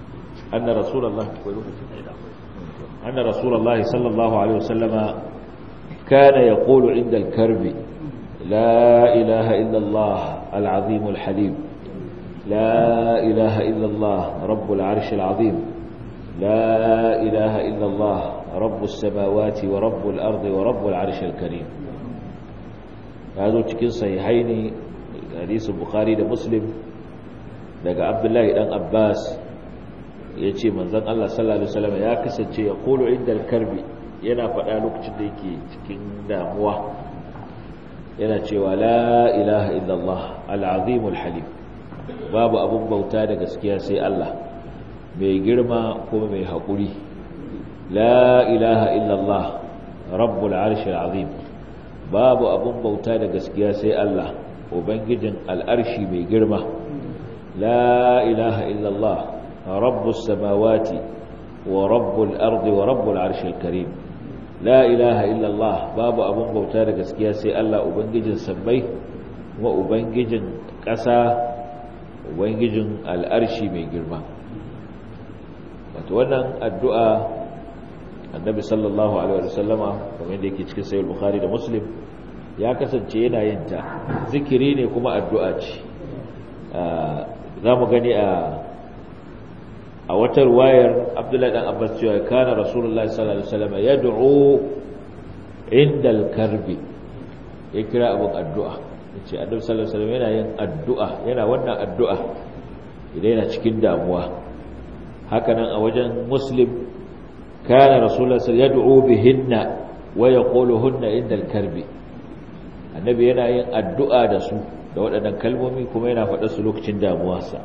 anna rasulullah anna rasulullah sallallahu alaihi wasallama kana yaqulu inda al-karbi la ilaha illa Allah al-azim al-halim la ilaha illa Allah rabbul arsh al-azim la ilaha illa Allah rabbus samawati wa rabbul ardi wa rabbul arsh al-karim yazo cikin sahihaini hadisin bukhari da muslim daga abdullahi dan abbas ya ce manzan allah sallallahu alaihi wasallam ya kasance ya kolo inda karbi yana faɗa lokacin da yake cikin damuwa yana cewa la ilaha illallah al'azimul halim babu abun bauta da gaskiya sai allah mai girma kuma mai haƙuri la ilaha illallah rabbul arshil azim babu abun bauta da gaskiya sai allah ubangijin al'arshi mai girma la ilaha illallah rabbus samawati wa rabbul ardi wa rabbul arshil karim la ilaha illallah babu abun bauta da gaskiya sai Allah ubangijin sammai wa ubangijin ƙasa ubangijin al'arshi mai girma wato wannan addu'a annabi sallallahu alaihi wasallama kamar da yake cikin sahih bukhari da muslim ya kasance yana yin ta zikiri ne kuma addu'a ce za mu gani a a wata ruwayar abdullahi dan abbas cewa kana rasulullahi sallallahu alaihi wasallam yad'u inda al-karbi ya kira abun addu'a yace annabi sallallahu alaihi wasallam yana yin addu'a yana wannan addu'a idan yana cikin damuwa hakanan a wajen muslim kana rasulullahi yad'u bihinna wa yaquluhunna inda al-karbi annabi yana yin addu'a da su da waɗannan kalmomi kuma yana faɗa su lokacin damuwarsa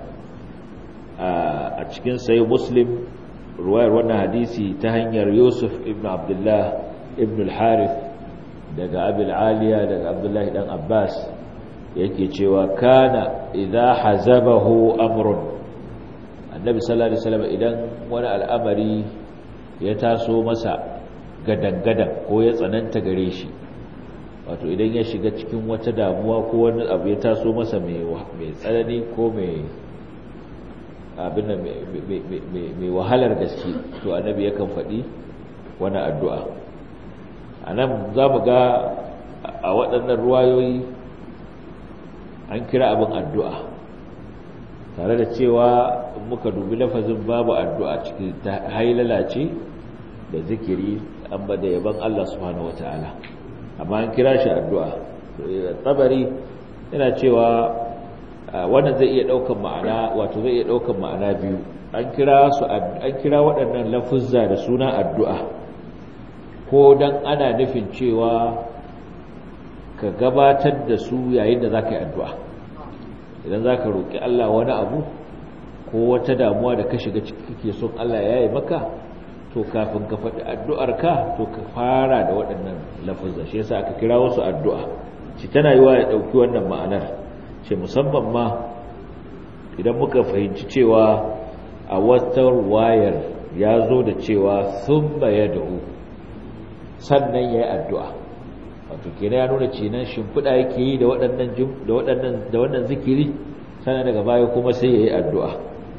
a cikin sayi muslim ruwayar wannan hadisi ta hanyar yusuf ibn abdullah ibn al-harith daga abil aliya daga abdullahi dan abbas yake cewa kana idza hazabahu amrun annabi sallallahu alaihi wasallam idan wani al'amari ya taso masa gadan-gadan ko ya tsananta gare shi wato idan ya shiga cikin wata damuwa ko wani abu ya taso masa mai tsanani ko mai abin da mai wahalar gaske to annabi yakan faɗi wani addu'a a nan za mu ga a waɗannan ruwayoyi an kira abin addu'a tare da cewa muka dubi lafazin babu addu'a cikin ta hailala ce da zikiri an ba da yaban Allah subhanahu wa ta'ala amma an kira shi addu'a tabari yana cewa wannan zai iya daukan ma'ana wato zai iya daukan ma'ana biyu an kira su an kira waɗannan lafuzza da suna addu'a ko dan ana nufin cewa ka gabatar da su yayin da zaka yi addu'a idan zaka roki Allah wani abu ko wata damuwa da ka shiga ciki kake son Allah ya yi maka to kafin ka faɗi addu'arka to ka fara da waɗannan lafuzza shi yasa aka kira wasu addu'a shi tana yi wa ya ɗauki wannan ma'anar ce musamman ma idan muka fahimci cewa a wata wayar ya zo da cewa sun ya da'u sannan ya yi addu'a wato kena ya nuna cinan shimfiɗa yake yi da waɗannan zikiri sannan daga baya kuma sai ya yi addu'a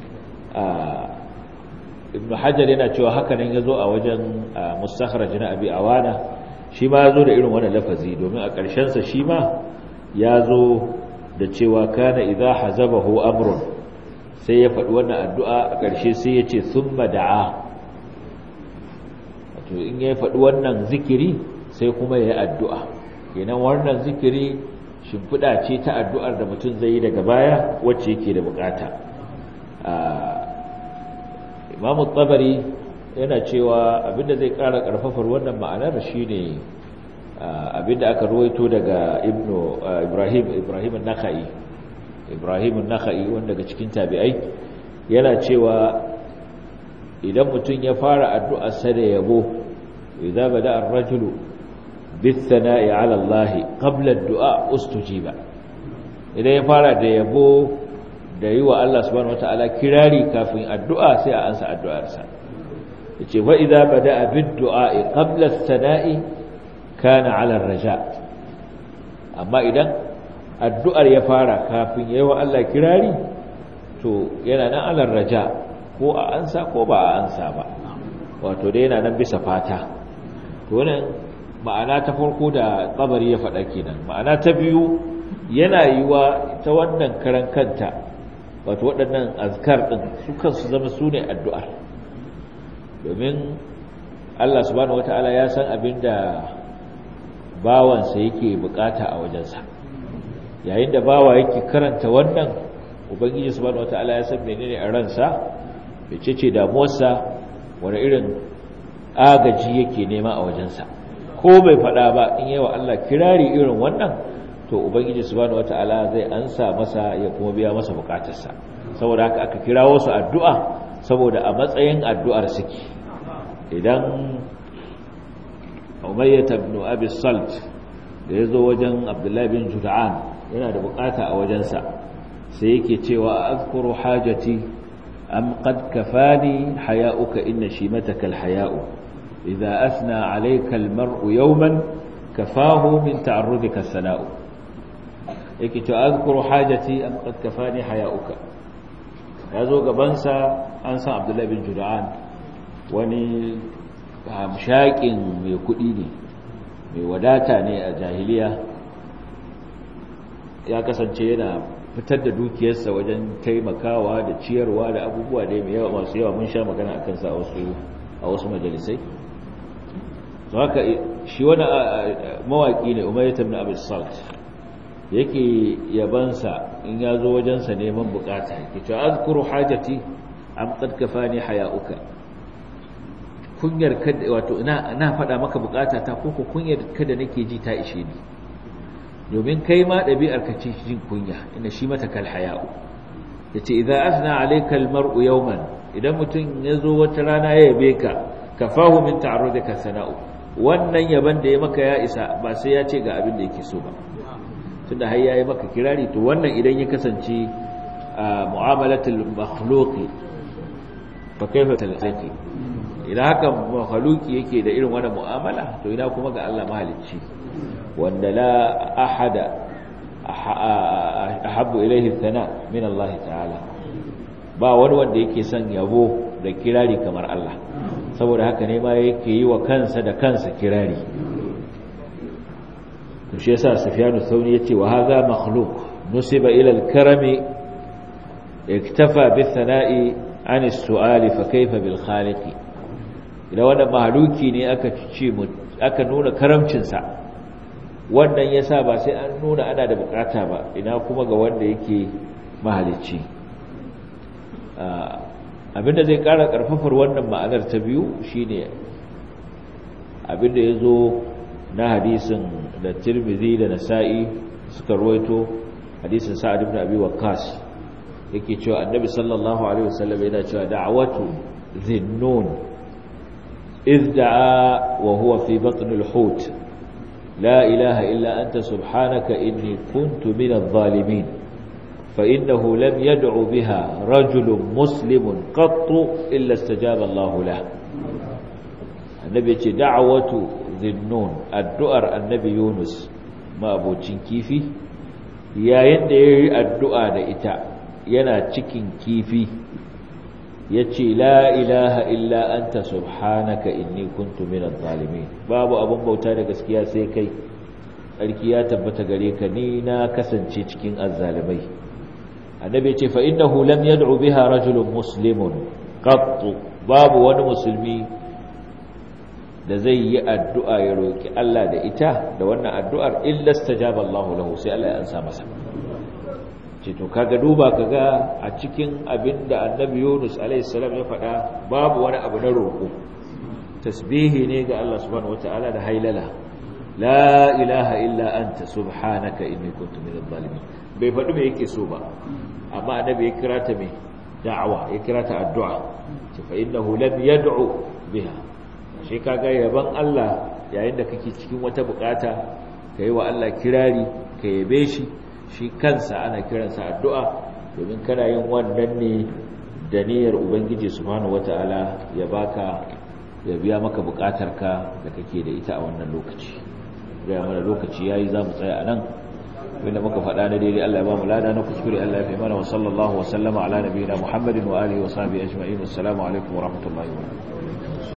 ibn hajar yana cewa hakanan ya zo a wajen mustakhraj na abi awana shi ma ya zo da irin wannan lafazi domin a ƙarshensa shi ma ya zo da cewa kana idza hazabahu amrun sai ya faɗi wannan addu'a a ƙarshe sai ya ce thumma da'a wato in ya faɗi wannan zikiri sai kuma ya yi addu'a kenan wannan zikiri shimfiɗa ce ta addu'ar da mutum zai yi daga baya wacce yake da bukata imamu tsabari yana cewa abinda zai ƙara ƙarfafar wannan ma'anar shi ne abinda aka ruwaito daga ibrahim ibrahim naka'i ibrahim naka'i wanda daga cikin tabi'ai yana cewa idan mutum ya fara addu'arsa da yabo idza bada ar-rajulu bis-sana'i 'ala Allah qabla ad-du'a ustujiba idan ya fara da yabo da yi wa Allah subhanahu wata'ala kirari kafin addu'a sai a ansa addu'arsa yace fa idza bada bid-du'a qabla as-sana'i kana 'ala ar-raja amma idan addu'ar ya fara kafin yayi wa Allah kirari to yana nan 'ala ar-raja ko a ansa ko ba a ansa ba wato dai yana nan bisa fata to wannan ma'ana ta farko da kabari ya faɗa kenan ma'ana ta biyu yana yiwa ta wannan karan kanta wato waɗannan azkar ɗin su kansu zama su ne addu'ar domin Allah subhanahu wata'ala ya san abin da bawansa yake bukata a wajensa yayin da bawa yake karanta wannan ubangiji subhanahu wata'ala ya san menene a ransa mece ce damuwarsa wani irin agaji yake nema a wajensa ko bai faɗa ba in yawa Allah kirari irin wannan to ubangiji subhanahu wata'ala zai ansa masa ya kuma biya masa bukatarsa saboda haka aka kirawo su addu'a saboda a matsayin addu'ar suke idan umayyah ibn abi salt da yazo wajen abdullahi bin jud'an yana da bukata a wajensa sai yake cewa azkuru hajati am qad kafani haya'uka inna shimataka alhaya'u idha asna alayka almar'u yawman kafahu min ta'arrudika sana'u yake cewa azkuru hajati am qad kafani haya'uka yazo gabansa an san abdullahi bin jud'an wani hamshakin mai kudi ne mai wadata ne a jahiliya ya kasance yana fitar da dukiyarsa wajen taimakawa da ciyarwa da abubuwa da mai yawa masu yawa mun sha magana a kansa a wasu majalisai to haka shi wani mawaki ne umayyat ibn abi salt yake yabansa in ya zo wajensa neman bukata yake cewa azkuru hajati am qad kafani haya'uka kunyar kada wato ina ina faɗa maka bukata ta ko ko kunyar kada nake ji ta ishe ni domin kai ma ɗabi'ar ka ce jin kunya inda shi mata kal haya'u yace idza asna alayka al mar'u yawman idan mutum ya zo wata rana ya yabe ka kafahu min ta'arrudika sana'u wannan yaban da ya maka ya isa ba sai ya ce ga abin da yake so ba tunda har yayi maka kirari to wannan idan ya kasance a mu'amalatul makhluqi fa kaifa talqi idan haka makhluqi yake da irin wannan mu'amala to ina kuma ga Allah mahalicci wanda la ahada ahabbu ilayhi thana min Allah ta'ala ba wani wanda yake son yabo da kirari kamar Allah saboda haka ne ma yake yi wa kansa da kansa kirari to shi yasa Sufyan ath-Thawri yace wa hadha makhluq nusiba ila al-karami iktafa bi-thana'i an as-su'ali fa kayfa bil-khaliqi idan wannan mahluki ne aka ce aka nuna karamcin sa wannan yasa ba sai an nuna ana da bukata ba ina kuma ga wanda yake mahalicci abinda zai kara karfafar wannan ma'anar ta biyu shine abinda yazo na hadisin da Tirmidhi da Nasa'i suka ruwaito hadisin Sa'ad ibn Abi Waqqas yake cewa Annabi sallallahu alaihi wasallam yana cewa da'watu dhinnun إذ دعا وهو في بطن الحوت لا إله إلا أنت سبحانك إني كنت من الظالمين فإنه لم يدع بها رجل مسلم قط إلا استجاب الله له النبي دعوة ذي النون الدؤر النبي يونس ما أبو كيفي يا يندي الدؤر إتا ينا تشكين كيفي yace la ilaha illa anta subhanaka inni kuntu minadh zalimin babu abun bauta da gaskiya sai kai sarki ya tabbata gare ka ni na kasance cikin azzalimai annabi yace fa innahu lam yad'u biha rajulun muslimun qatt babu wani musulmi da zai yi addu'a ya roki Allah da ita da wannan addu'ar illa stajaba Allahu lahu sai Allah ya ansa masa ce to kaga duba kaga a cikin abinda annabi Yunus alaihi salam ya faɗa babu wani abu na roƙo tasbihi ne ga Allah subhanahu wataala da hailala la ilaha illa anta subhanaka inni kuntu minadh zalimin bai faɗi me yake so ba amma annabi ya kira ta me da'awa ya kira ta addu'a ce fa innahu lam yad'u biha shi kaga yaban Allah yayin da kake cikin wata bukata kai wa Allah kirari ka yabe shi shi kansa ana kiransa addu'a domin kana yin wannan ne da niyyar ubangiji subhanahu wata'ala ya baka ya biya maka bukatarka da kake da ita a wannan lokaci ga mana lokaci yayi za mu tsaya anan wanda muka faɗa na daidai Allah ya ba mu lada na kuskure Allah ya fi mana wa sallallahu wa sallama ala nabiyina Muhammadin wa alihi wa sahbihi ajma'in assalamu alaikum wa rahmatullahi wa barakatuh